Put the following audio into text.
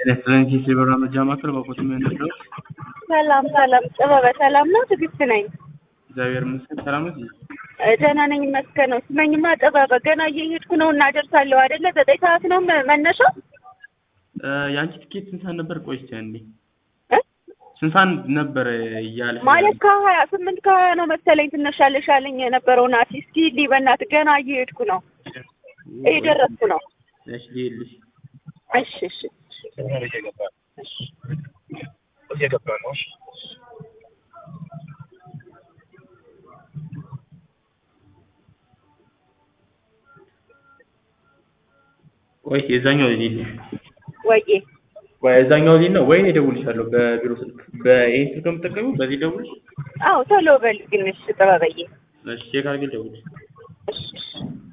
ሬስቶራንት የሲልቨር መርጃ ማዕከል በቆት የሚያነሳው ሰላም ሰላም፣ ጥበበ ሰላም ነው። ትዕግስት ነኝ። እግዚአብሔር ይመስገን ሰላም ነው። እ ደህና ነኝ ይመስገን ነው። ስመኝማ ጥበበ ገና እየሄድኩ ነው እና ደርሳለሁ አይደለ? ዘጠኝ ሰዓት ነው መ- መነሻው እ የአንቺ ትኬት ስንት ሰዓት ነበር? ቆይቼ እንዴ እ? ስንት ሰዓት ነበር እያለ ማለት ከሀያ ስምንት ከሀያ ነው መሰለኝ ትነሻለሽ ያለኝ የነበረው ናቲ። እስኪ ሂድ በእናትህ ገና እየሄድኩ ነው፣ እየደረስኩ ነው። እሺ ልሄድልሽ። እሺ እሺ እየገባ ነው። እሺ ቆይ የዛኛው ልሂድ ወዬ ወይ የዛኛው ልሂድ ነው ወይ እደውልልሻለሁ በቢሮ ስልክ በይሄን ስልክ ነው የምትጠቀሚው? በዚህ ደውልሽ። አዎ ቶሎ በል ግን እሺ ጥበበዬ እሺ ቼክ አድርጌ ልደውልልሽ። እሺ እሺ